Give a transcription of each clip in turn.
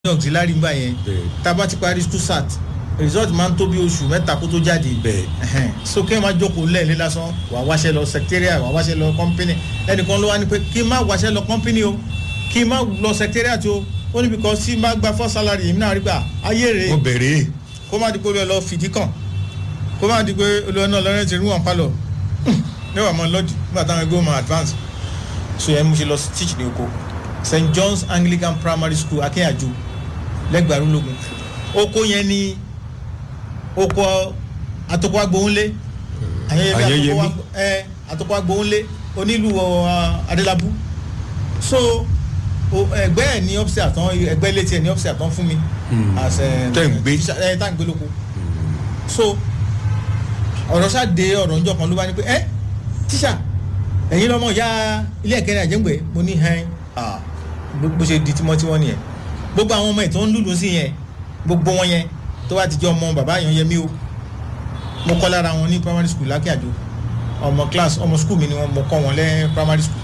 auxiliary gbà yẹn Bẹ́ẹ̀. tá a bá ti parí school sat result máa ń tó bí oṣù mẹ́ta kó tó jáde Bẹ́ẹ̀. Ẹhẹ́n. so kí ẹ máa jókòó lẹ́ẹ̀lẹ́ lásán wà á wáṣẹ́ lọ secretariat wà á wáṣẹ́ lọ company ẹnìkan ló wá ní pé kí n má wáṣẹ́ lọ company o kí n má lọ secretariat o ó ní because tí n bá gba first salary èmi náà rí gbà ayé rèé mo bẹ̀rẹ̀ kó má di pé olú ẹ lọ fìdí kàn kó má di pé olú ẹ náà lọ́rẹ́ ti rí wọn pa lọ níwà mọ́ lọ́dì nígbà táwọn ẹgbẹ́ wọn advance so yẹn mo ṣe lọ sí teach ní oko st john's anglican primary school akínyàjò lẹ́gbẹ̀ẹ́ arúlógún oko yẹn ni oko atoko agbóhùnlé ayẹyẹ Ayẹyẹmí. bí atoko agbo- ẹ atoko agbóhùnlé onílù ọ, adélábù so o- ẹgbẹ́ ẹ̀ ní ọ́fíìsì àtàn ẹgbẹ́ létí ẹ̀ ní ọ́fíìsì àtàn fún mi as ẹ Tẹ́ ń gbé. ẹ tá ń gbé lóko so ọ̀rọ̀ ṣáde ọ̀rọ̀ ńjọ kan ló bá ní pé ẹ tíṣà ẹ̀yin lọ́mọ ìyá ilé ẹ̀kẹ́rẹ́ àjẹ́ǹgbẹ́ mo ní hẹ́n ah, bó bó ṣe di tímọ́tímọ́ nìyẹn gbogbo àwọn ọmọ ẹ̀ tó ń lùlù sí yẹn gbogbo wọn yẹn tó bá ti jẹ́ ọmọ bàbá yẹn yẹmí o mo kọ́ lára wọn ní primary school lákíàjò ọmọ class ọmọ school mi ni wọn mo kọ́ wọn lẹ́ primary school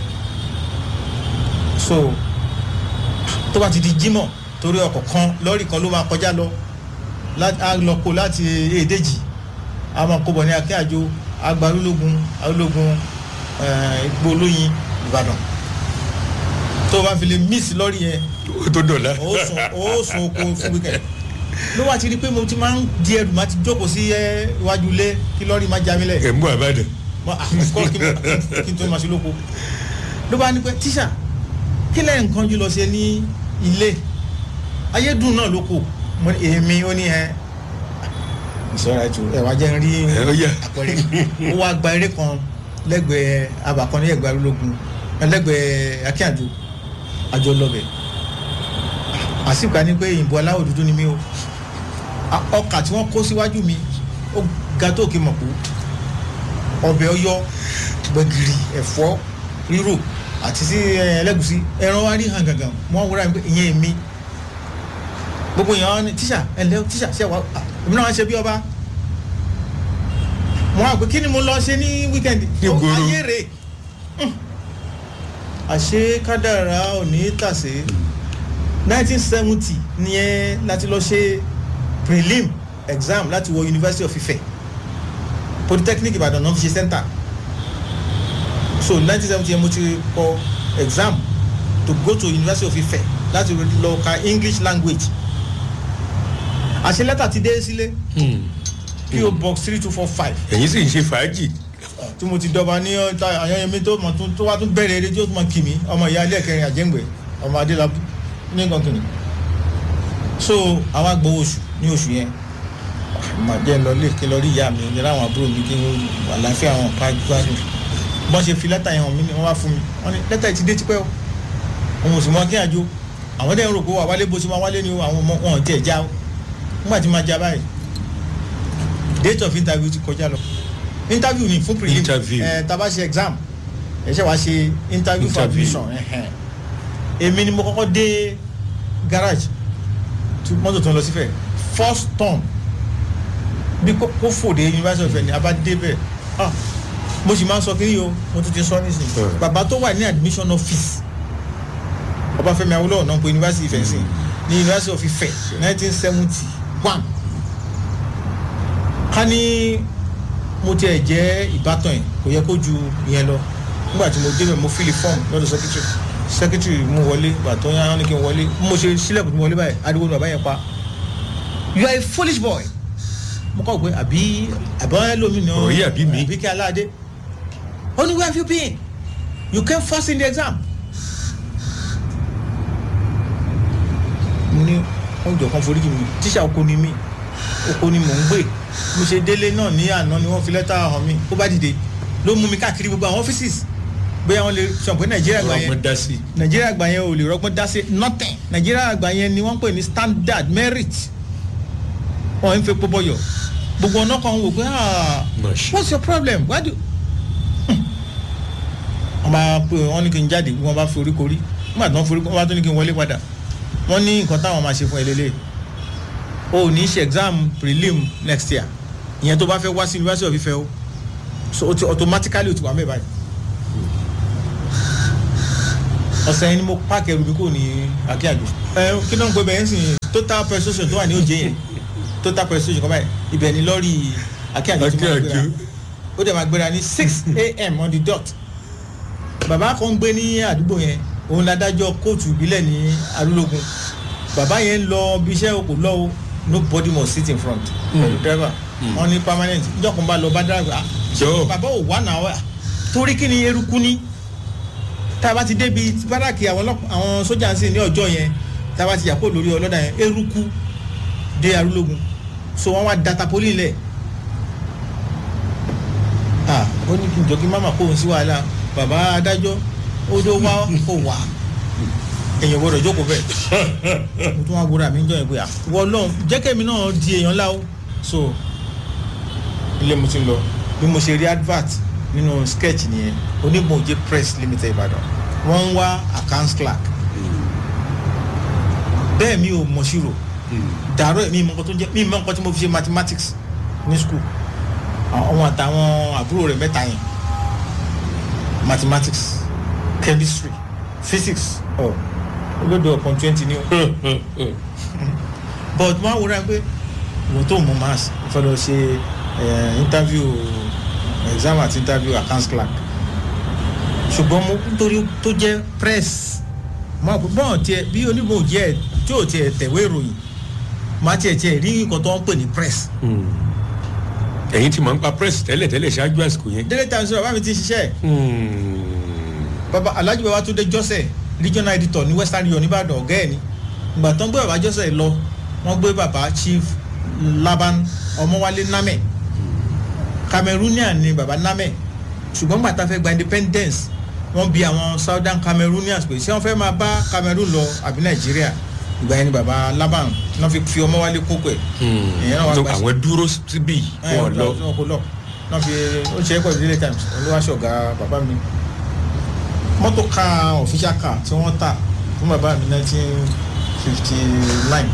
so tó bá ti di jímọ̀ torí ọkọ̀ kan lọ́ọ̀rì kan ló máa kọjá lọ lá- á lọ kó láti èdèjì a máa kó bọ̀ ní akíàjò agbarúlógún arúlógún igbó olóyin ìbàdàn tó o bá fi lè miss lọ́ọ̀rì yẹn ó tó dọ̀la ó sùn ó sùn oko fún weekend ló wá ti rí i pé mo ti máa ń di ẹrù máa ti jókòó sí ẹ, iwájú ilé kí lọ́ọ̀rì má já mi lẹ̀ ẹ̀ ń bọ̀ àbádàn Mo- ah, of course, kí n- kí n tó máa ṣe lóko ló bá ní pẹ́ tíṣà kí lẹ́yìn nǹkan jù lọ ṣe ní ilé ayédùn náà ló kù mo ní èmi ó ní ẹ ìṣọ́ra ètò ẹ̀wà jẹ́ ń rí ẹ̀ ó yà àpẹẹrẹ ó wá gba eré kan lẹ́gbẹ̀ẹ́ abàkan ní ẹ̀gbẹ́ arúlógún lẹ́gbẹ̀ẹ́ akínyàjò àjọ lọ́bẹ̀ àsìkò ní pé ìbò aláwọ̀ dúdú ni mí o A- ọkà tí wọ́n kó síwájú mi ó ga tó kí mọ̀ kú ọbẹ̀ ọyọ gbẹ̀gìrì ẹ̀fọ́ rírò àti sí ẹ, ẹlẹ́gùsí ẹran wa rí hàn gàngàn wọ́n wúra mi pé ìyẹn mi gbogbo èèyàn wọn ni tíṣà ẹ ǹlẹ́ o, tíṣà ṣe wà á èmi náà wá ṣe bí ọba mo wá pé kí ni mo lọ ṣe ní wíkẹ́ndì Ní ìgboro. ayé rè Hmm. àṣé kádàrá ò ní tàsé nineteen seventy nìyẹn láti lọ ṣe prelim exam láti wọ university of ife polytechnic ìbàdàn náà fi ṣe center so nineteen seventy yẹn mo ti kọ exam to go to university of ife láti lọ ka english language àṣẹ lẹ́tà ti dé sílé po box three two four five ẹ̀yin sì ń ṣe fàájì tí mo ti dọba ní ọta àyànyẹmí tó mọ tó wá tún bẹ̀rẹ̀ eré tí ó tún mọ kì mí ọmọ ìyá ilé ẹ̀kẹrin àjẹ́ǹgbẹ̀ ọmọ adélábù ní nǹkan kìnnì so àwa gbowó oṣù ní oṣù yẹn mà jẹ́ lọ lé kí lọ rí ìyá mi ní ráwọn àbúrò mi kí n àlàáfíà wọn ká gbádùn bọ́n ṣe fi lẹ́tà yẹn hàn mí ni wọ́n wá fún mi wọ́n ní lẹ́tà yìí ti dé tipẹ́ o òun ò sì mọ kí àjò àwọn dẹ́n rò pé wà wálé bó ṣe máa wálé ni o àwọn ọmọ wọn ò tiẹ̀ já o nígbà tí máa já báyìí date of interview ti kọjá lọ interview ni fún prelim Interview. ẹ tá a bá ṣe exam ẹ ṣe wá ṣe interview for Interview. admission ẹhẹn. èmi ni mo kọ́kọ́ dé garage tí mọ́tò tó ń lọ sífẹ̀ first turn bí kò kò fòde university of ẹni abá débẹ̀ ah mo sì máa ń sọ kí ni o mo tún ti sọ nísìnyí Hmm. bàbá tó wà ní admission office ọbáfẹ́mi awólọ́wọ̀ náà pé university Ifẹ̀ sí ní university of Ifẹ̀ nineteen seventy one ká ní mo tiẹ̀ jẹ́ ìbátan ẹ̀ kò yẹ kó ju ìyẹn lọ nígbà tí mo débẹ̀ mo fílì fọ́ọ̀mù lọ́dọ̀ secretary secretary mú wọlé gbà tó yá ní kí n wọlé mo ṣe sílẹ̀kùn tí mo wọlé báyìí ariwo ni bàbá yẹn pa you are a foolish boy mo kọ́ pé àbí àbọ̀ ẹlòmíì ni Ọ̀rọ̀ yìí àbí mi. àbí kí aláàdé ó ní where have you been you came first in the exam mo ní ọjọ́ kan foríjì mi tíṣà oko ni mí oko ni mò ń gbé mo ṣe délé náà ní àná ni wọ́n fi lẹ́tà hàn mí ó bá dìde ló mú mi káàkiri gbogbo àwọn ọ́fíìsì bóyá wọ́n lè sọ pé nàìjíríà gbà yẹn ọmọ dá sí nàìjíríà àgbà yẹn ò lè rọgbọ́n dá sí nothing nàìjíríà àgbà yẹn ni wọ́n ń pè ní standard merit wọ́n ń fi epo bọ̀yọ̀ gbogbo ọ̀nà kan wò pé ah Gosh. what's your problem why do Hmm. wọ́n bá pè wọ́n ní kí n jáde wọ́n bá fi orí korí nígbà tí wọ́n forí wọ́n bá tún ní kí n wọlé padà wọ́n ní nǹkan táwọn máa ṣe fún ẹ lélẹ̀ o ò ní ṣe exam prelim next year ìyẹn tó bá fẹ́ wá sí university of Ife o so o ti automatically o ti wà mẹ́ báyìí ọ̀sẹ̀ yẹn ni mo páàkì ẹrù mi kò ní akíyàjò ẹ kí náà ń pè bẹ́ẹ̀ ń sìn total persuasion tó wà ní òjé yẹn total persuasion kọ́ báyìí ibẹ̀ ni lọ́ọ̀rì akíyàjò ti máa gbéra Akínyànjú. ó dẹ̀ máa gbéra ní six a.m. on the dot bàbá kan gbé ní àdúgbò yẹn òun ládájọ́ kóòtù ìbílẹ̀ ní arúlógún bàbá yẹn ń lọ bí iṣẹ́ kò lọ o nobody must sit in front pẹ̀lú driver wọn ní permanent ìjọkùn bá lọ bá driver ah Jọ̀ọ́. bàbá ò wà náà wà torí kí ni eruku ní tá a bá ti débi báràkì àwọn ọlọ́pàá àwọn sójà ń sìn ní ọjọ́ yẹn tá a bá ti yà kó lórí ọlọ́dà yẹn eruku dé arúlógún so wọ́n wá data poli lẹ̀ ah ó ní kí n jọ kí mama kó òun sí wàhálà bàbá adájọ́ ó tó wá kó wà èèyàn gbọdọ̀ jókòó bẹ́ẹ̀ mo tún wá gbọdọ̀ àmì ń jọ yẹn pé ah wọ́n lọ́n jẹ́kẹ́mi náà di èèyàn láwọ́ so ilé mo ti ń lọ bí mo ṣe rí advert nínú sketch nìyẹn onígbòǹjẹ press limited ìbàdàn wọ́n ń wá accounts clerk bẹ́ẹ̀ mi ò mọ̀ ṣírò dàrọ́ mi mọ̀ nǹkan tó jẹ́ mi mọ̀ nǹkan tí mo fi ṣe mathematics ní school àwọn àtàwọn àbúrò rẹ̀ mẹ́ta yẹn mathematics chemistry physics ọ̀ olódò ọ̀pọ̀ twenty ni o but wọ́n á wúra pé ìwọ̀n tó mú maths ìfẹ́ lọ ṣe eh, interview exam àti interview accounts clerk ṣùgbọ́n mo nítorí tó jẹ́ press mo àpò bọ́ọ̀ tiẹ̀ bí onímọ̀ jẹ́ tí ò tiẹ̀ tẹ̀wé ìròyìn má tiẹ̀ tiẹ̀ rí nǹkan tó ń pè ní press ẹ̀yin ti máa ń pa press tẹ́lẹ̀ tẹ́lẹ̀ ṣáájú àsìkò yẹn. délé times bàbá mi ti ṣiṣẹ́ bàbá alhaji bàbá tó dé jọ́sẹ̀ regional editor ní western union nìbàdàn ọ̀gá ẹ̀ ni ìgbà tó ń gbé bàbá jọ́sẹ̀ lọ wọ́n gbé bàbá chief laban ọmọwálé namẹ cameroonian ni bàbá namẹ ṣùgbọ́n gbàtà fẹ́ gba independence wọ́n bi àwọn southern cameroonians pé ṣé wọ́n fẹ́ máa bá cameroon lọ àbí nàìjíríà ìgbà yẹn ni bàbá laban náà fi fi ọmọwálé kókó ẹ̀ ìyẹn náà wà gbà sí àwọn dúró síbí wọn lọ. wọn kò lọ náà fi ó ṣe é pẹ̀lú daily times olúwaṣẹ́ ọ̀gá bàbá mi mọ́tò ká official car tí wọ́n tà fún bàbá mi nineteen fifty nine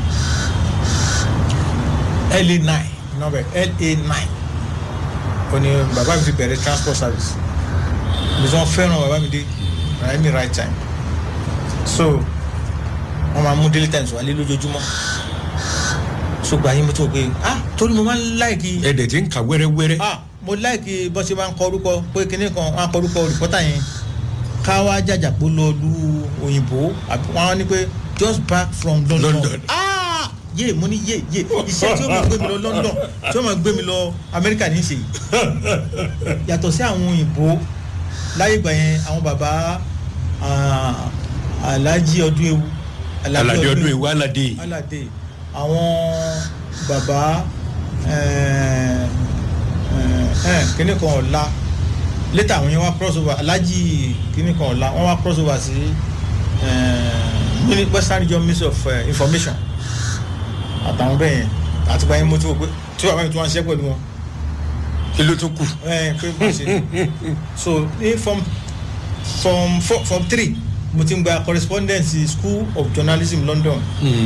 la nine nọ́bẹ̀ la nine ó ní bàbá mi fi bẹ̀rẹ̀ transport service bí wọ́n fẹ́ràn bàbá mi dé right me right time so wọ́n máa mú daily times wálé lójoojúmọ́ ṣùgbọ́n ayé mi tó gbé ah torí mo máa ń láìkí ẹ̀dẹ̀ tí ń kà wẹ́rẹ́wẹ́rẹ́. ah mo láìkí bó ṣe máa ń kọ orúkọ pé kinní kan wọn á kọ orúkọ rìpọ́tà yẹn ká wá jàjàpọ̀ lọ lu òyìnbó àbí wọn á ní pé just back from london, London. ah yé mo ní yé yé iṣẹ́ tí ó máa gbé mi lọ london tí ó máa gbé mi lọ amẹ́ríkà ní í ṣe yìí yàtọ̀ sí àwọn òyìnbó láyé ìgbà yẹn àwọn bàbá ah, alhaji ọdún ewu alade ọdún ìwà alade. alade àwọn bàbá eh, eh, eh, kíní kan ọ̀la létà àwọn yẹn wá cross over alhaji kíní kan ọ̀la wọ́n wá cross over sí eh, mini- western region ministry of eh, information àtàwọn bẹ́ẹ̀ yẹn àti báyìí mo ti wò pé tí bàbá mi tún wá ń ṣiṣẹ́ pẹ̀lú wọn kí ló tún kù. ẹ pé bó ṣe so ní form form four form three mo ti ń gba correspondence school of journalism london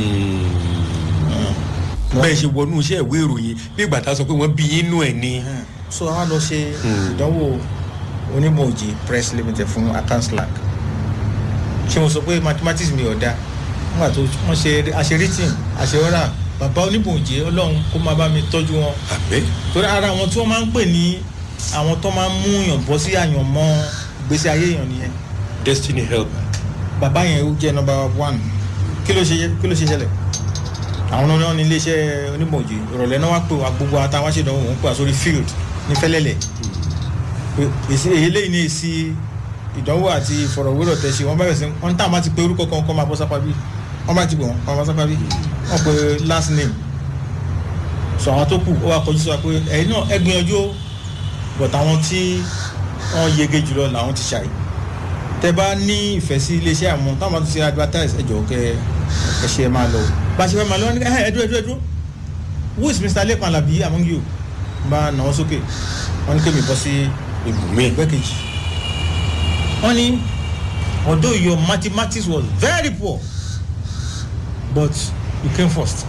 bẹ́ẹ̀ ṣe wọnú iṣẹ́ ìwé ìròyìn bí ìgbà tá a sọ pé wọ́n bí inú ẹ̀ ni. so a wá lọ ṣe ìdánwò onímọ̀ọ́jì press limited fún accounts clerk ṣé mo sọ pé mathematics mi ò da nígbà tó wọ́n ṣe àṣerítin àṣewọ́rà bàbá onímọ̀ọ́jì ọlọ́run kó máa bá mi tọ́jú wọn àbẹ́ torí ara àwọn tí wọ́n máa ń pè ní àwọn tó máa ń mú yàn bọ́ sí àyànmọ́ ìgbésí ayé yàn nìyẹn destiny help. bàbá yẹn ó jẹ́ nọmba one kí ló ṣe kí ló ṣe ṣẹlẹ̀ àwọn náà ní iléeṣẹ́ onímọ̀ọ́jì ìrọ̀lẹ́ náà wá pè wá gbogbo àtàwọn aṣèdánwò wọn pè wá sórí field ní fẹ́lẹ́lẹ̀ pé èsì eléyìí ní èsì ìdánwò àti ìfọ̀rọ̀wérọ̀ tẹ̀sí wọn bẹ̀rẹ̀ sí wọn tá a máa ti pe orúkọ kan kọ́ máa bọ́ sápá bí wọn bá ti pè wọn kọ́ máa bọ́ sápá bí wọn pe last name sọ àwọn tó kù ó wá kọjú sí wa pé ẹ̀yin náà ẹ gbìyànjú o but àwọn tí wọ́n yege jùlọ làwọn ti ṣàyè tẹ bá ní ìfẹ́ sí iléeṣẹ́ àwọn táwọn bá tún ṣe advertise ẹ jọ̀ọ́ kẹ ẹ ṣe ẹ máa lọ bá a ṣe fẹ́ máa lọ ní ẹ ẹ dúró ẹ dúró ẹ dúró who is mr lekan alabi among you bá nàwọ́ sókè wọ́n ní kémi bọ́ sí ibùmí. ẹgbẹ́ kejì wọ́n ní although your mathematics was very poor but you came first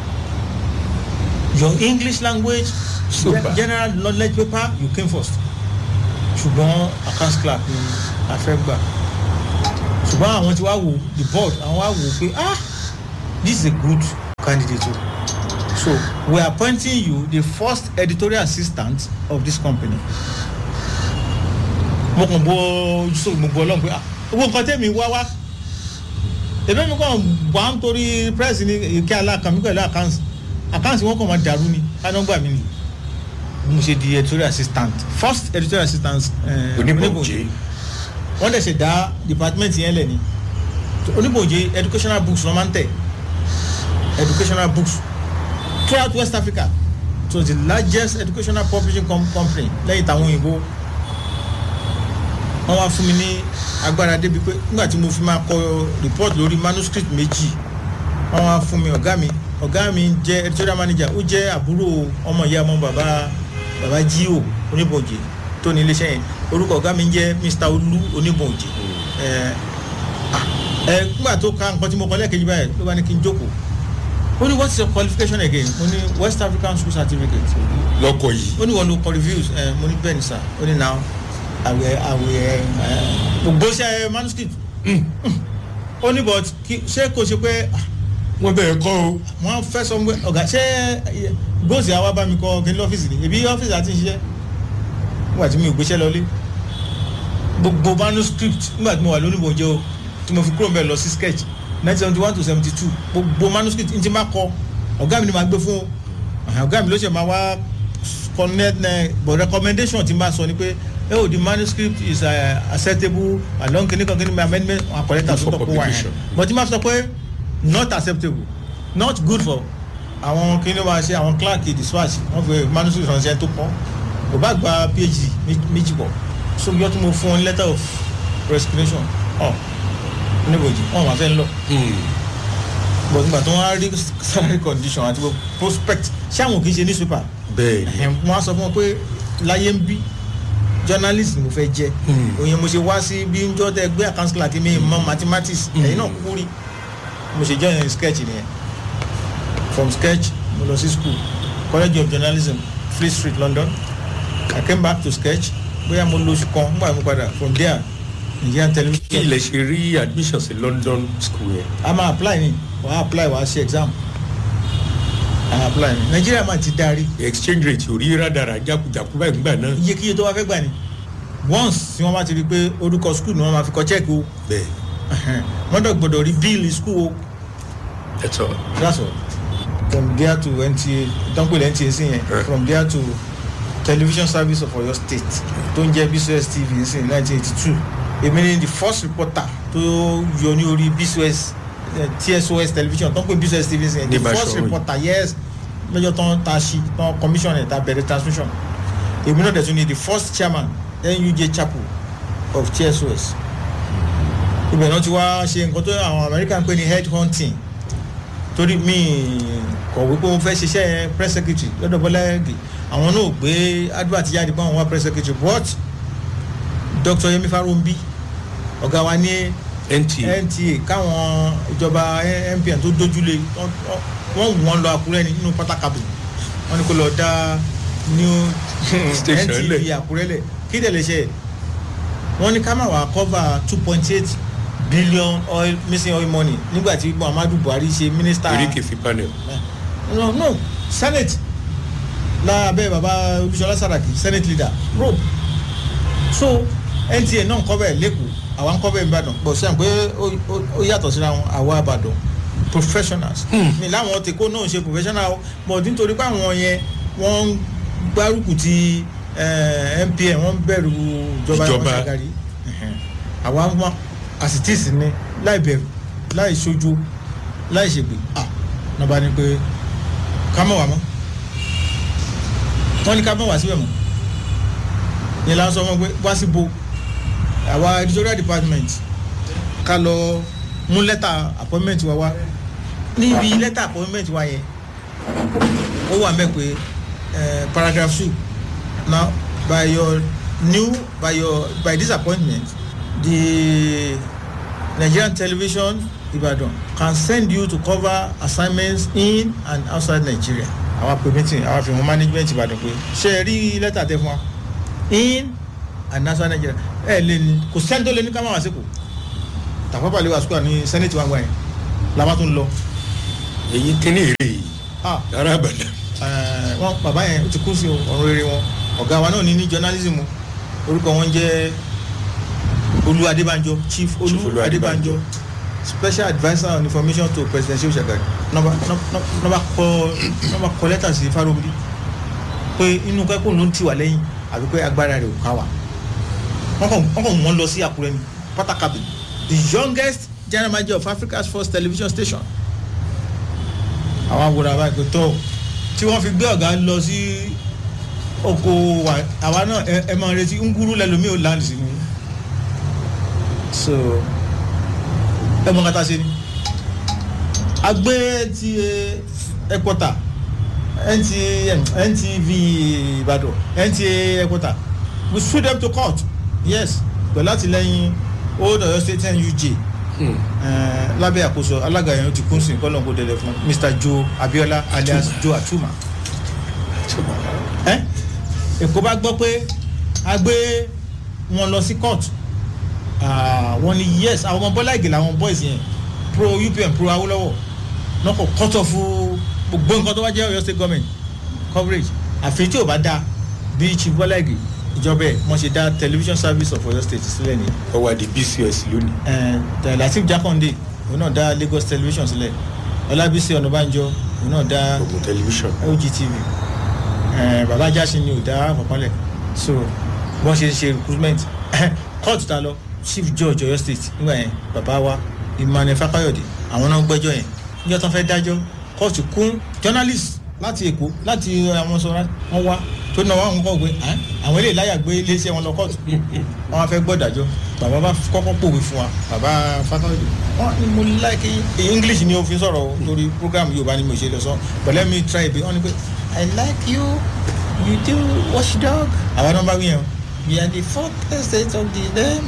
your english language Super. ge- general knowledge paper you came first ṣùgbọ́n accounts clerk ni a fẹ́ gbà so ṣùgbọ́n àwọn ti wá wò the board àwọn wá wò pé ah this is a good candidate o so we are appointing you the first editorial assistant of this company mo kàn bọ ojúṣòwò mo bọ ọlọ́run pé ah owó nǹkan tẹ̀mí wá wá èmi mi kàn wá ń torí press ní ike alákàmí pẹ̀lú àkáǹtì àkáǹtì wọn kàn máa dàrú ni kánọ́gbà mi ni mo ṣe di editorial assistant first editorial assistant eh, oníbòjé wọ́n dẹ̀ ṣe dá department yẹn lẹ̀ ni oníbòjé educational books wọ́n máa ń tẹ̀ educational books throughout west africa it was the largest educational publishing com company lẹ́yìn táwọn òyìnbó wọ́n wá fún mi ní agbára débi pé nígbà tí mo fi máa kọ report lórí manuscript méjì wọ́n wá fún mi ọ̀gá mi ọ̀gá mi jẹ́ editorial manager ó jẹ́ àbúrò ọmọ ìyá ọmọ bàbá bàbá jíò oníbòjé tó ní iléeṣẹ́ yẹn orúkọ ọ̀gá mi ń jẹ́ mr olú oníbòjé ẹ ẹ nígbà tó ka nǹkan tí mo kọ lẹ́ẹ̀kejì báyìí ló bá ní kí n jókòó ó ní what is your qualification again mo ní west african school certificate lọkọ yìí ó ní wọn lo kọ reviews ẹ mo ní bẹ́ẹ̀ ni sir ó ní now àwẹ̀ àwẹ̀ ẹ gbogbo ṣe manuscript ó ní but kí ṣé kò ṣe pé ah, wọn bẹ̀rẹ̀ kọ́ o wọ́n fẹ́ sọ pé ọ̀gá ṣé góòsì àwa bá mi kọ kí ní lọ́fíìsì ni ebi ọ́fíìsì àti ṣiṣẹ́ nígbà tí mi ò gbéṣẹ́ lọlé gbogbo manuscript nígbà tí mo wà lónìí bòjẹ́ o tí mo fi kúrò mbẹ́ lọ sí sketch nineteen seventy one to seventy two gbogbo manuscript n ti máa kọ ọ̀gá mi ni màá gbé fún o Àhà, ọ̀gá mi ló ṣe máa wá connect ẹ but recommendation ti máa sọ ni pé ẹ ò di manuscript is uh, acceptable along kìnnìkan kìnnìkan amendment àkọlẹ́tà tó For tọ́ kó wà yẹn publication. but tí máa sọ pé not acceptable not good for àwọn kíni wá ṣe àwọn clerk dispatch wọn fi manuscript ránṣẹ́ tó pọ̀ kò bá gba phd mé- méjì pọ̀ so yọ tí mo fún wọn letter of resignation ọ oníbòjì wọn wà fẹ́ ń lọ but nígbà tí wọ́n á rí salary condition àti gbogbo prospect ṣé àwọn kì í ṣe newspaper bẹ́ẹ̀ ni ẹ̀hìn wọ́n á sọ fún wọn pé láyé ń bí journalist ni mo fẹ́ jẹ́ Hmm. òye mo ṣe wá sí bí ń jọ́ tẹ gbé account clerk mi mọ mathematics ẹ̀yin náà kú rí mo ṣe join sketch nìyẹn from sketch mo lọ sí school college of journalism free street london i came back to sketch bóyá mo lóṣù kan nígbà mo padà from there nigerian kí television ilẹ̀ ṣe rí admission sí london school yẹn a máa apply ni wàá apply wàá ṣe exam a apply ni nigeria máa ti darí exchange rate ò rí rádàrà jákujàku báyìí nígbà náà iyekíye tó wá fẹ́ gbà ni once tí wọ́n bá ti rí i pé orúkọ school ni wọ́n máa fi kọ́ check o bẹ́ẹ̀ wọ́n dọ̀ gbọ́dọ̀ rí bíìlì school o that's all that's all from there to nta dánpẹ̀lẹ̀ nta sí yẹn Right. from there to television service of oyo state tó ń jẹ́ bcos tv sí nineteen eighty two èmi ni the first reporter tó yọ ní orí bcos eh, tsos television tó ń pè bcos tv sí yẹn the Ní first Basoro. reporter yes lọ́jọ́ tán ta sí tán commission ẹ̀ ta bẹ̀rẹ̀ transmission èmi náà dẹ̀ tún ni the first chairman nuj chapel of tsos ibẹ̀ náà ti wá ṣe nǹkan tó àwọn american pè ní head hunting torí mi kọ̀wé pé mo fẹ́ ṣiṣẹ́ press secretary lọ́dọ̀ bọ́lá ẹ̀gì àwọn náà gbé advert jáde pé àwọn wá press secretary but dr yemi farombi ọ̀gá wa ní nta nta káwọn ìjọba npn tó dójúlé wọ́n- wọ́n wù wọ́n lọ àkúrẹ́ ní nínú pátákàbù wọ́n ní kó lọ dá new Station ntv lẹ̀. àkúrẹ́ lẹ̀ kí dẹ̀ lè ṣe wọ́n ní ká má wàá cover two point eight billion oil missing oil money nígbà tí muhammadu buhari ṣe minister eréke fi panel no no senate lábẹ́ baba olúṣọlá saraki senate leader rope so nta náà ń kọ́ bẹ́ẹ̀ lẹ́kọ̀ọ́ àwa ń kọ́ bẹ́ẹ̀ ìbàdàn bọ̀ sẹ́yìn pé ó- ó- ó yàtọ̀ síra wọn àwa ìbàdàn professionals mi láwọn tèkó náà ṣe professional o but nítorí pé àwọn yẹn wọ́n ń gbárùkù ti eh, npn wọ́n ń bẹ̀rù ìjọba Ìjọba. ìwọ̀n ṣàgárí àwa wọn àsìtìsì ni láì bẹ̀rù láì ṣojú láì ṣègbè ah náà bá ní pé ká mọ̀ wá mọ́ wọ́n ní ká mọ̀ wá síbẹ̀ mọ́ yẹn la ń sọ wọn pé wá sí bo àwa editorial department ká lọ mú lẹ́tà appointment wa wá níbi lẹ́tà appointment wa yẹn ó wà mẹ́ pé eh, paragraph two now by your new by your by this appointment the nigerian television ibadan can send you to cover assignments in and outside nigeria àwa pè meeting àwa fi hàn management ibadan pé ṣe é rí lẹ́tà tẹ fún wa in and outside nigeria ẹ lè ní kò sẹ́ni tó lè ní ká má wá sípò Tafawa Balewa square ní senate wa ń gbà yẹn la bá tún lọ èyí kíní èrè yìí ah ara àbàdàn ẹ, wọn bàbá yẹn ó ti kú sí ọ̀run rere wọn ọ̀gá wa náà ní ní journalism orúkọ wọn jẹ́ olú adébánjọ chief Chief olú Olú adébánjọ Adébánjọ. special adviser on information to presidential shagari nọba nọba kọ nọba kọ lẹ́tà sí farobiri pé inú kẹ́kọ̀ọ́ ló ń tì wá lẹ́yìn àbí pé agbára rẹ̀ ò ká wa wọ́n kàn wọ́n kàn wọ́n lọ sí àkúrẹ́ ní pátákàbí the youngest general manager of africa's first television station àwọn awòrán àbá ìpè tó tí wọ́n fi gbé ọ̀gá lọ sí oko wa àwa náà ẹ ẹ máa retí nguru lẹ́lòmíì ò land sí ni so ẹ mọ kata ṣe ni agbé ti ẹkọta ntm ntv ìbàdàn nta ẹkọta we sue them to court yes pẹ̀lú àtìlẹ́yìn old oyo state nuj eh, lábẹ́ àkóso alága yẹn ó ti kún sí kọ́lọ́n kó délẹ̀ fún mr joe abiola alias joe atuma ẹ èkó bá gbọ́ pé a gbé wọn lọ sí court Ah, wọ́n ní yes àwọn ọmọ bọ́lá ìgè làwọn boys yẹn pro upm pro awolowo náà kò cut off gbogbo nǹkan tó wá jẹ́ ọ̀yọ́ state government coverage àfi tí ò bá dáa bí chief bọ́lá ìgè ìjọba ẹ̀ wọ́n ṣe dá television service of ọ̀yọ́ state sílẹ̀ ní ọwọ́ àdì bcs lónìí ẹ̀ latif jakonde òun náà dá lagos television sílẹ̀ ọlábísí ọ̀nàbànjọ òun náà dá ogun tẹlifíṣàn ogtv ẹ̀ bàbá jásin ni ò dá àkọ́kọ́lẹ̀ so wọ́n ṣe ṣe recruitment court ta lọ chief judge ọ̀yọ́ state nígbà yẹn bàbá wa emmanuel fakayode àwọn náà gbẹ́jọ́ yẹn níjọ́ tó fẹ́ dájọ́ court kún journalist láti èkó láti àwọn sọ̀rọ̀ wọn wá tó náà wọn kọ́ pé "Ah, àwọn eléyìí láyà gbé iléeṣẹ́ wọn lọ court wọn wá fẹ́ gbọ́ dájọ́ bàbá bá kọ́kọ́ pòwe fún wa bàbá fakayode wọn ni mo like english ni òfin sọ̀rọ̀ o, torí program yorùbá ni mo ṣe lọ sọ but let me try it wọn ni pé i like you you do watchdog àwọn náà bá wí yẹn o we are the fourth estate of the name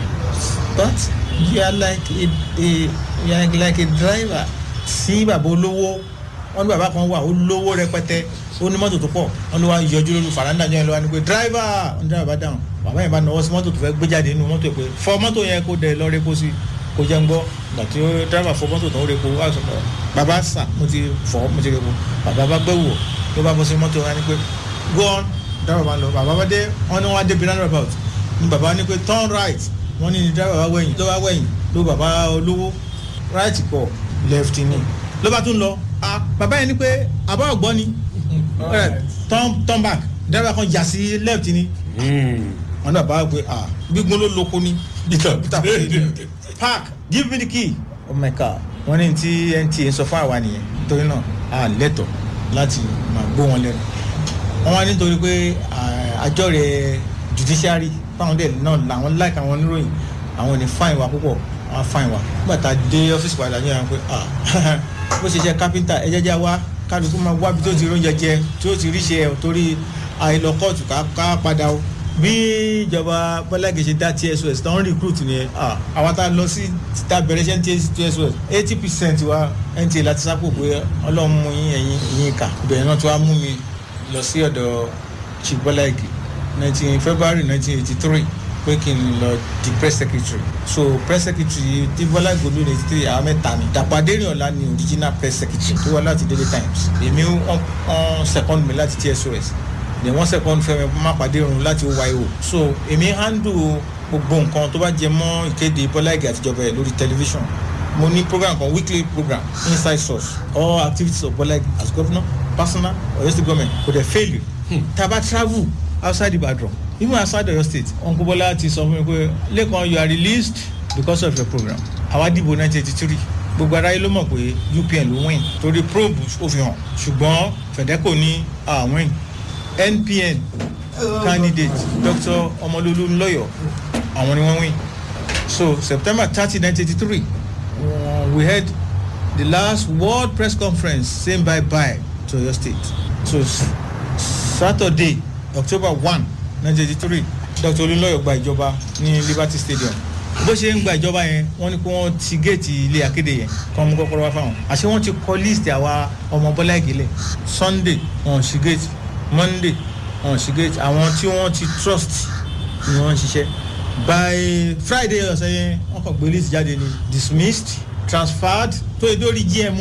but you are like a a you are like a driver sí bàbá olówó wọn ní bàbá kan wà ó lówó rẹpẹtẹ ó ní mọ́tò tó pọ̀ wọn ló wá yọjú lórí faranda yẹn ló wá ní pé driver wọn ní driver bá dáhùn bàbá yẹn bá nọwọ́ sí mọ́tò tó fẹ́ gbé jáde nínú mọ́tò yẹn pé fọ mọ́tò yẹn kó dẹ lọ répo sí kó jẹ́ ń gbọ́ gbà tí ó driver fọ mọ́tò tó ń répo wá sọ pé bàbá sà mo ti fọ mo ti répo bàbá bá gbẹ́ wò ló bá bọ́ sí mọ́tò yẹn ní pé go on driver bá lọ bàbá bá dé wọn ní wọn á dé bí roundabout ní bàbá ní pé turn right wọ́n ní ní driver bá wẹ̀yìn ló bá wẹ̀yìn ló bàbá olówó right kọ left ni ló bá tún lọ ah bàbá yẹn ní pé àbá ọ̀gbọ́n ni Eh, turn turn back driver kan jà sí left ni wọ́n ní bàbá wá pé ah gbígbón ló lóko ni peter peter fún mi park give me the key oh my god wọ́n ní tí nta sọ fún àwa nìyẹn nítorí náà a lẹ́tọ̀ láti máa gbó wọn lẹ́nu wọ́n wá nítorí pé ah, àjọ rẹ̀ judiciary fáwọn dẹ̀ náà làwọn like àwọn oníròyìn àwọn ò ní fáìn wa púpọ̀ àwọn fáìn wa nígbà tá a dé ọ́fíìsì padà ní àwọn pé ah bó ṣe ṣe kápẹ́ńtà ẹ jẹ́jẹ́ wá kálukú máa wá bí tó ti róúnjẹ jẹ tí ó ti rí ṣe ẹ̀ torí àìlọ kóòtù ká ká padà o bí ìjọba bọ́lágì ṣe dá tsos tó ń recruit ni ah àwa tá a lọ sí tá a bẹ̀rẹ̀ ṣe ń tsos eighty percent wa nta láti sápò pé ọlọ́run mú yín ẹ̀yìn ìyín kà ìbẹ̀rẹ̀ náà tó wá mú mi lọ sí ọ̀dọ̀ chief bọ́lágì nineteen february nineteen eighty three pé kí n lọ di press secretary so press secretary tí bọ́lá ìgbòlú ní eighty three àwọn mẹ́ta ni dàpọ̀ adérìọ̀lá ni original press secretary tó wá láti daily times èmi wọ́n second mi láti tsos then wọ́n second fẹ́mi mápàdé irun láti oyo so èmi handle gbogbo nǹkan tó bá jẹ mọ́ ìkéde bọ́lá ìgè àtijọba ẹ̀ lórí television mo ní program kan weekly program inside source all activities of bọ́lá ìgè as governor personal or state government kò dẹ̀ fail you taba travel outside ibadan even outside oyo state uncle bola ti sọ fún mi pé lẹ́kàn you are released because of your program àwa dìbò nineteen eighty three gbogbo aráyé ló mọ̀ pé upn ló win torí probe ó fi hàn ṣùgbọ́n fedeco ní ah win npn candidate dr ọmọlúlú ńlọyọ àwọn ni wọ́n win so september thirty nineteen eighty three we had the last world press conference saying bye bye to oyo state so saturday october one nineteen eighty three dr olúlọ́yọ̀ gba ìjọba ní liberty stadium bó ṣe ń gba ìjọba yẹn wọ́n ní kí wọ́n ti géètì ilé akéde yẹn kọ́ mú kọ́kọ́rọ́ wá fáwọn àṣé wọ́n ti kọ́ list àwa ọmọ bọ́lá ìgélẹ̀ sunday wọn ò sí géètì monday wọn ò sí géètì àwọn tí wọ́n ti trust ni wọ́n ń ṣiṣẹ́ by friday ọ̀sẹ̀ yẹn wọ́n kàn gbé list jáde ni dismissed transferred tó yẹ dórí gm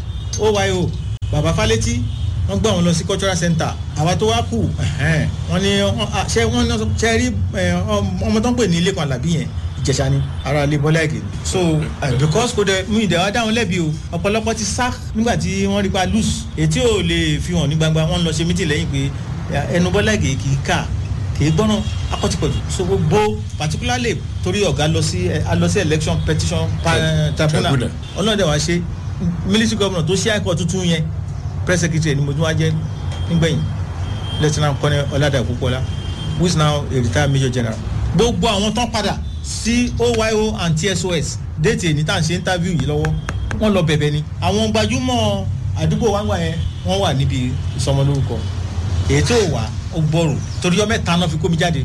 oyo baba faleti wọ́n gbọ́ àwọn lọ sí cultural center àwa tó wá kù wọ́n ní ṣe wọ́n ṣe rí ọmọ tó ń pè ní ilé kan àlàbí yẹn ìjẹsà ni ara ilé bọ́lá ẹ̀gẹ́ so uh, because kò dẹ mú ìdẹ̀wà dáhùn lẹ́bi o ọ̀pọ̀lọpọ̀ ti sá nígbà tí wọ́n rí pa loose ètí ò lè fi hàn ní gbangba wọ́n lọ ṣe mítì lẹ́yìn pé ẹnu bọ́lá ẹ̀gẹ́ kì í kà kì í gbọ́nà akọ́tìpọ̀jù so gbogbo particularly torí ọ̀gá lọ sí lọ sí election petition tribunal ọlọ́dẹ wa ṣe military governor tó ṣe àìkọ́ tuntun yẹn press secretary ni mo tún wá jẹ́ nígbẹ̀yìn lieutenant colonel ọ̀làdà ìkókọ́lá who is now a retired major general gbogbo àwọn tán padà sí oyo and tsos déètì èyí tá à ń ṣe interview yìí lọ́wọ́ wọ́n lọ bẹ̀bẹ̀ ni àwọn gbajúmọ̀ àdúgbò wa ń wà yẹn wọ́n wà níbi ìsọmọlórúkọ èyí tó wà ó gbọ́rò torí ọmọ ẹ̀ta náà fi kó mi jáde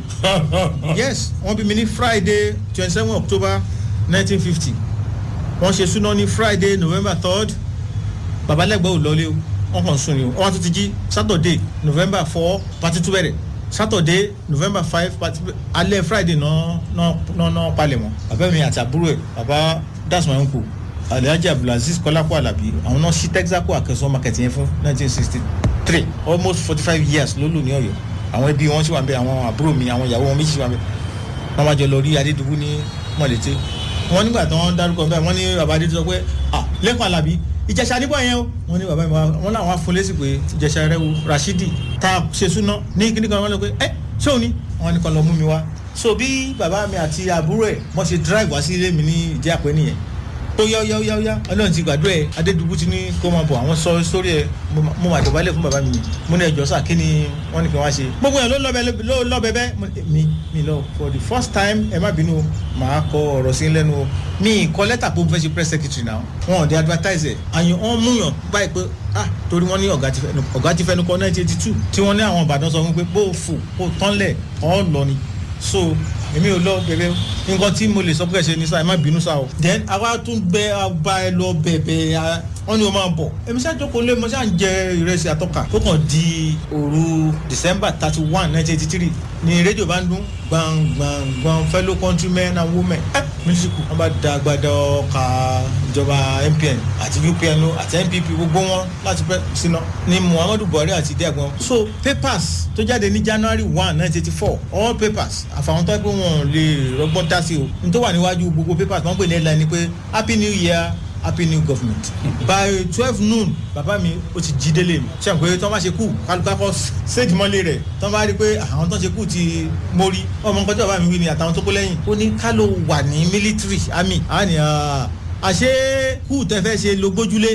yes wọ́n bí mi ní friday twenty seven october nineteen fifty wọ́n ṣe súná ní friday november third babalẹ́gbẹ́ ò lọlé o wọ́n kàn sùn ni o wọ́n tún ti jí saturday november four pati tún bẹ̀rẹ̀ saturday november five alẹ́ friday náà náà náà palẹ̀ mọ́ bàbá mi àti àbúrò ẹ̀ bàbá that's my uncle alhaji abdulaziz kọ́lápọ̀ alábí àwọn náà ṣí texaco akẹ́sọ́ market yẹn fún nineteen sixty three almost forty five years ló lò ní ọ̀yọ́ àwọn ẹbí wọn sì wà bẹ àwọn àbúrò mi àwọn ìyàwó wọn méjì sì wà bẹ wọn máa jọ lọ rí adédùbú ní mọ̀lẹ́tẹ́ wọn nígbà tí wọ́n dárúkọ bẹ́ẹ̀ wọ́n ní bàbá adédùbú sọ pé ah lẹ́kọ̀ọ́ alábí ìjẹsà níbọ̀ yẹn o wọn ní bàbá mi wọn làwọn afọlẹ́sì pé ìjẹsà rẹ wo rashidi tá a ṣe súná ní kíní kan wọn lọ pé ẹ ṣé òní wọn ní kan lọ mú mi wá so bí bàbá mi àti àbúrò ẹ wọn ṣe drive wá sí ilé mi ní ìdí àpẹ nìyẹn ó yá yá yá yá ọlọ́run ti gbàdúrà ẹ adédùbú ti ní kó máa bọ̀ àwọn sọ sórí ẹ mo máa dọ̀bálẹ̀ fún bàbá mi mo ní ẹjọ́ sà kí ni wọ́n ní kí wọ́n ṣe gbogbo yẹn ló lọ́bẹ̀ bẹ́ mi mi lọ for the first time ẹ má bínú màá kọ ọ̀rọ̀ sí lẹ́nu o mi kọ lẹ́tà pé mo fẹ́ ṣe press secretary náà wọn ò dé advertise ẹ̀ àyàn wọn múyàn báyìí pé ah torí wọn ní ọ̀gá ti fẹnu kọ nineteen eighty two tí wọ́n ní àwọn ìbàdàn sọ fún pé bó o fò kó tán lẹ̀ ọ́ lọ ni so èmi ò lọ bẹbẹ nǹkan tí mo lè sọ pé ẹsẹ ní sáà ẹ má bínú sáà o. then àwa tún bẹ ọba ẹ lọ bẹbẹ wọn ni o máa bọ èmi ṣáà jókòó lé mo ṣáà ń jẹ ìrẹsì àtọkà tó kàn di òru december thirty one nineteen eighty three ni rédíò bá ń dún gbàngbàngbàn fellow countrymen and women ẹ mílíṣìkù wọn bá da agbada ọkà ìjọba npn àti upn àti npp gbogbo wọn láti pẹ síná ni muhammadu buhari àti diagbọn so papers tó jáde ní january one nineteen eighty four all papers àfàwọn tó ẹ pé wọn lè rọgbọ́n dá sí o n tó wà níwájú gbogbo papers wọn pè ní headline ni pé happy new year happy new government by twelve noon bàbá mi ó ti jí délé mi ṣe pé tí wọ́n bá ṣe kú kálukakọ́ séèdì mọ́lé rẹ̀ tí wọ́n bá rí pé àwọn tó ń ṣe kú ti mórí ọmọ nǹkan tí bàbá mi wí ni àtàwọn tó kó lẹ́yìn ó ní ká ló wà ní military army á ní àṣé kú tẹ́ fẹ́ ṣe ló gbójúlé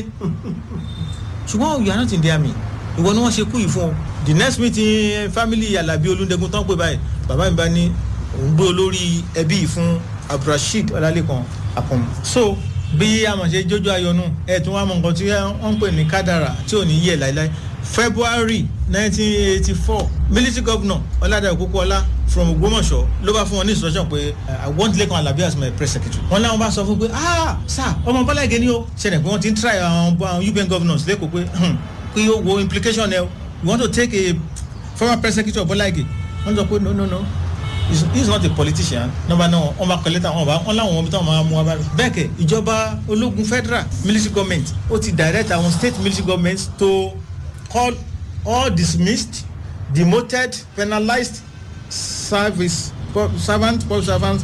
ṣùgbọ́n you are not in the army ìwọ ni wọ́n ṣe kú yìí fún ọ the next meeting family alabi olùdẹ́gun tán pé báyìí bàbá mi bá ní òun gbé olórí ẹbí yìí fún abdulrasheed ọlálẹ́kan akọ̀mù so bí amọ̀ṣe jójó ayọ̀nù ẹ̀ tún wá mọ̀ nǹkan tí wọ́n ń pè ní kádàrà tí ò ní yẹ̀ láéláé february nineteen eighty four military governor ọ̀làdà òkúkọ́lá from ògbómọ̀ṣọ́ ló bá fún wọn ní instruction pé i want lẹ́kàn alábí as my press secretary wọn láwọn bá sọ fún pé ah sir ọmọ bọ́lá ìgé ni ó ṣẹlẹ̀ pé wọ́n ti ń try àwọn upn governors lẹ́kọ̀ọ́ pé pé yóò wo implication ẹ you want to take a former press secretary of bọ́lá ìgé wọ́n sọ pé no no no he is not a politician number nine wọn bá kọlẹ́tà wọn bá wọn láwọn ọmọ tí wọn máa mú wa bá rẹ. bẹ́ẹ̀ kẹ̀ ìjọba ológun federal military government ó ti direct àwọn state military governments to call all dismissed demoted penalized service servants public servants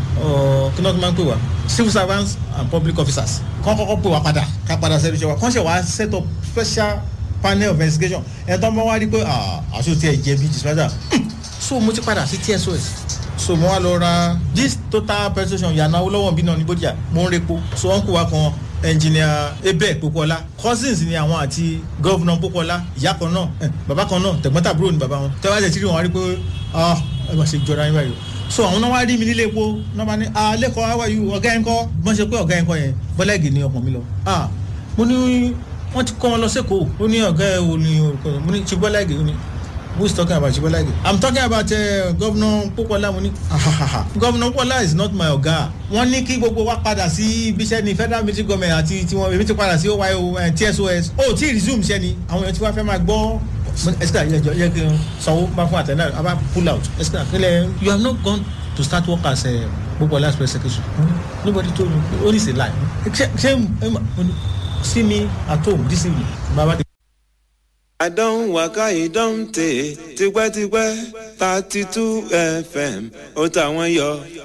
kí náà tó máa ń pè wá civil servants and public officers kọ́ kọ́kọ́ pè wá padà ká padà sẹ́nu iṣẹ́ wa kọ́ ṣe wá set up special panel of investigation ẹ̀ tó ń bá wá rí pé àṣọ tí ẹ̀ jẹ̀bi dispenser so mo ti padà sí tsos so mo wá lọ ra this total pension yànnà olówó bí náà ní bódìjà mo ń repo so wọn kó wa kan engineer ebe popola cousins ni àwọn àti governor popola ìyá kan náà bàbá kan náà tẹ̀gbọ́ntàbúrò ni bàbá wọn tẹ́wá jẹ́ tíri wọn rí pé ah ẹ bá ṣe jọra yín báyìí so àwọn náà wá rí mi nílé epo náà bá ní ah lẹ́kọ̀ọ́ how are you ọ̀gá yẹn kọ́ bọ́n ṣe pé ọ̀gá yẹn kọ́ yẹn bọ́lẹ́gì ni ọkàn mi lọ ah mo ní wọ́n ti kọ́ wọn lọ sẹ́kọ̀ọ́ ó ní ọ̀gá ẹ̀ ò ní orúkọ mo ní ṣe bọ́lẹ́gì ó ní who is talking about Shibolage? I'm talking about uh, Governor Popola Muni. Governor Popola is not my oga. Wọ́n ní kí gbogbo wa padà sí ibiṣẹ́ ní federal military government àti tiwọn èmi ti padà sí OYO TSOS. O tí resume ṣẹ́ ni àwọn èèyàn tí wọ́n fẹ́ máa gbọ́. Ẹ̀sìkà yẹ kí n sanwó bá fún àtẹ̀lẹ́ àbá pull out. Ẹ̀sìkà kílẹ̀ you have not gone to start work as a gbogbo express secretary nobody told me only say lie ṣe ṣe see me at home this evening baba. àdán wákà ìdán tè tipẹ́tipẹ́ thirty two fm ó tàwọn yọ